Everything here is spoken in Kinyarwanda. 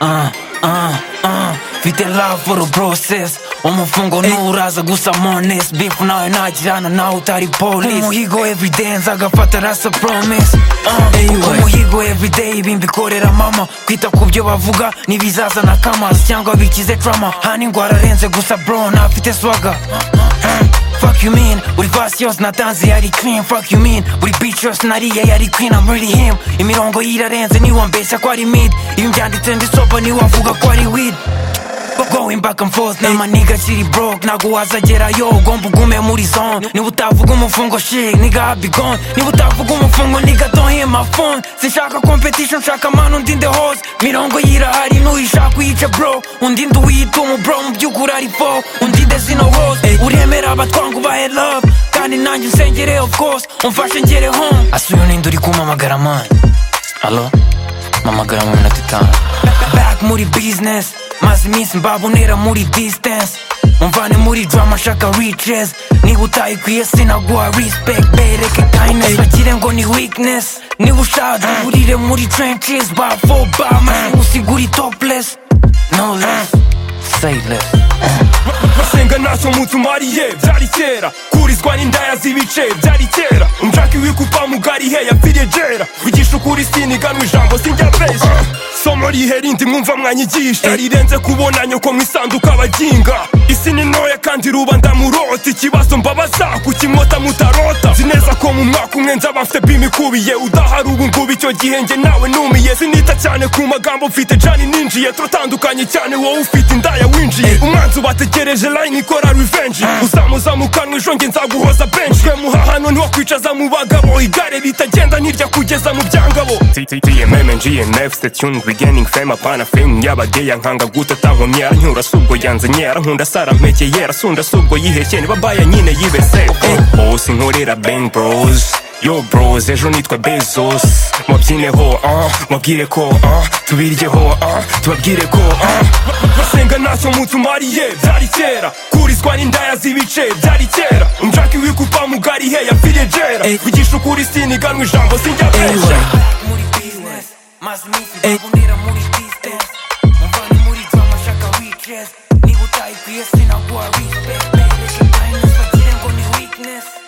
uh, uh, uh. mfite love for the process umufungo nturaza gusa mones beef nawe ntajyana nawe utari police umuhigo everyday nzagafata rasa promise uh, Anyway. umuhigo everyday ibi mbikorera mama kwita ku byo bavuga n'ibizazana kamazi cyangwa bikize drama hani ngo ararenze gusa bro ntafite swaga Fuck you mean, buri verse yose natanze yari clean Fuck you mean, buri beat yose nariye yari clean I'm really him, imirongo yirarenze niwambeshya ko ari mid Iyo mbyanditse ndisoba niwavuga ko ari weed Going back and forth na maniga kiri broke Ntago wazagerayo ugomba ugume muri zone Niba utavuga umufungo shit nigga I be gone Niba utavuga umufungo nigga don't hit my phone Sinshaka competition nshaka man undi in the house Mirongo yirahari nuyishaka uyice bro Undi ndi uyituma bro mu by'ukuri ari fo Undi the zino hose uremera abatwangu bahe love Kandi nanjye unsengere of course umfashe ngere home Asuye uninde uri kumamagara man Hello? mamagara mu minota itanu back muri business maze iminsi mbabonera muri distance umvane muri drama shaka riches niba utayikwiye sinaguha respect bereke kindness bagire ngo ni weakness niba ushaje uburire muri trenches by four by maze usigure topless no less say less masenga ntacyo munsi umariye byari kera kurizwa n'indaya z'ibice byari kera umjaki wikupa mugari he yapfiriye jera wigisha ukuri siniganwa ijambo sinjya mbeshya somo rihe rindi mwumva mwanyigisha rirenze kubona nyoko mwisanduka abaginga isi ni ntoya kandi rubanda murota ikibazo mbabaza kukinkota mutarota nzi neza ko mu mwaka umwe nzaba mfite bimi ikubiye udahari ubu ngubu icyo gihe njye nawe numiye sinita cyane ku magambo mfite jani ninjiye turatandukanye cyane wowe ufite indaya winjiye umwanzi ubategereje line ikora revenge uzamuzamukanwa ejo njye nzaguhoza benshi twe muhahano ntiwakwicaza mu bagabo igare ritagenda ntirya kugeza mu byangabo tmmm gnf station beginning fame apana fame yabageya nkanga gute atankomye yaranyura si ubwo yanzanye arankunda sarampekeye yarasunda si ubwo yihekeye niba baya nyine yibese bose nkorera bang bros yo bros ejo nitwa bezos mubyineho ah mubwire ko ah tubiryeho ah tubabwire ko ah masenga ntacyo munsi umariye byari kera kurizwa n'indaya z'ibice byari kera umjaki wikupa mugari he yapfiriye jera wigisha ukuri siniganwa ijambo sinjya Anyway. besha muri business maze iminsi mbabonera muri distance umvane muri drama shaka riches niba utayikwiye sinaguha respect bereke kindness bagire ngo ni weakness